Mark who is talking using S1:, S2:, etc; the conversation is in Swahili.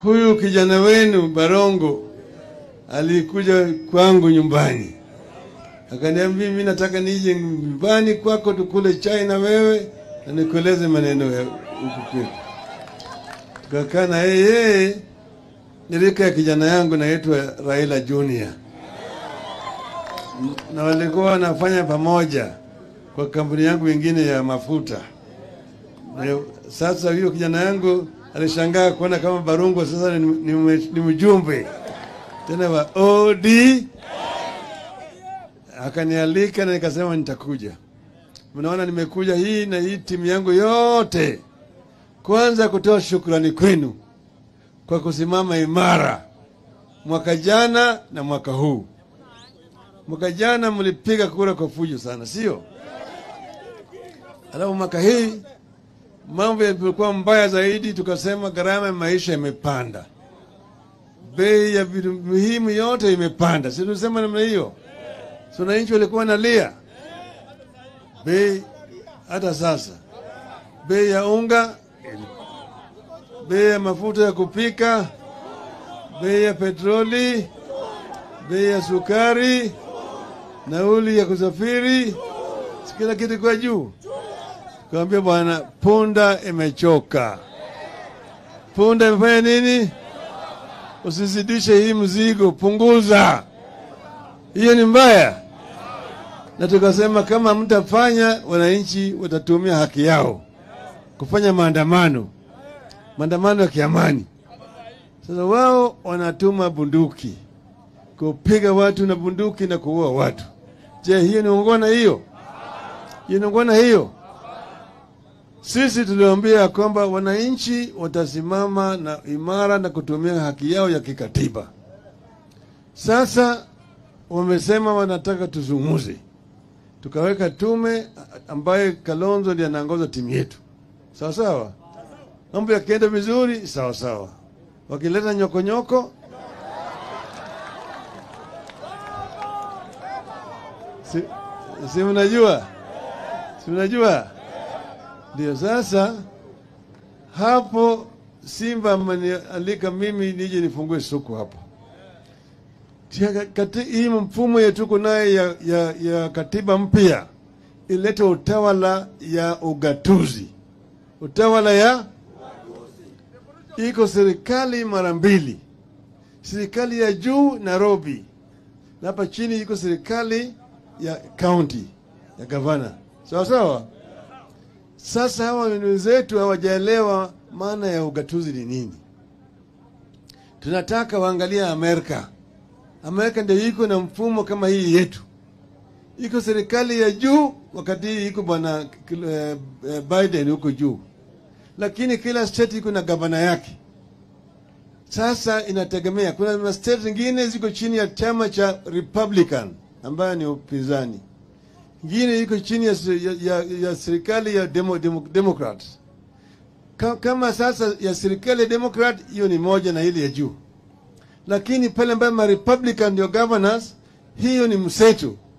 S1: Huyu kijana wenu Barongo alikuja kwangu nyumbani, akaniambia mimi nataka nije nyumbani kwako tukule chai na wewe na nikueleze maneno ya huku kwetu. Tukakaa na yeye, nilika ya kijana yangu naitwa Raila Junior, na walikuwa wanafanya pamoja kwa kampuni yangu ingine ya mafuta. Na Sasa huyo kijana yangu alishangaa kuona kama Barungo sasa ni, ni, ni mjumbe tena wa OD. Akanialika na nikasema nitakuja. Mnaona nimekuja hii na hii timu yangu yote, kwanza kutoa shukrani kwenu kwa kusimama imara mwaka jana na mwaka huu. Mwaka jana mlipiga kura kwa fujo sana, sio? Alafu mwaka hii mambo yalikuwa mbaya zaidi, tukasema gharama ya maisha imepanda, bei ya vitu muhimu yote imepanda, si tulisema namna hiyo? Si wananchi walikuwa wanalia bei, hata sasa bei ya unga, bei ya mafuta ya kupika, bei ya petroli, bei ya sukari, nauli ya kusafiri, si kila kitu kwa juu. Kawambia bwana, punda imechoka. Punda imefanya nini? Usizidishe hii mzigo, punguza. Hiyo ni mbaya, na tukasema kama mtafanya, wananchi watatumia haki yao kufanya maandamano, maandamano ya kiamani. Sasa wao wanatuma bunduki kupiga watu na bunduki na kuua watu. Je, hiyo ni ungwana? Hiyo hiyo ni ungwana? Hiyo sisi tuliwaambia ya kwamba wananchi watasimama na imara na kutumia haki yao ya kikatiba. Sasa wamesema wanataka tuzungumze, tukaweka tume ambaye Kalonzo ndiye anaongoza timu yetu, sawa sawa. Mambo yakienda vizuri, sawa sawa. Wakileta nyokonyoko, si, si mnajua, si mnajua ndio sasa hapo Simba amenialika mimi nije nifungue soko hapo. Tia- kati- Hii mfumo yetu tuko naye ya, ya, ya katiba mpya ilete utawala ya ugatuzi, utawala ya iko serikali mara mbili, serikali ya juu Nairobi, na hapa chini iko serikali ya county ya gavana, sawa sawa. Sasa hawa wenzetu hawajaelewa maana ya ugatuzi ni nini. Tunataka waangalia Amerika. Amerika ndio iko na mfumo kama hii yetu, iko serikali ya juu, wakati hii iko bwana eh, eh, Biden huko juu, lakini kila state iko na gavana yake. Sasa inategemea, kuna state zingine ziko chini ya chama cha Republican ambayo ni upinzani ingine iko chini ya, ya, ya, ya serikali ya demo, demo, Democrat. Ka- Kama sasa ya serikali ya Democrat hiyo ni moja na ile ya juu, lakini pale ambayo ma Republican ndio governors, hiyo ni mseto.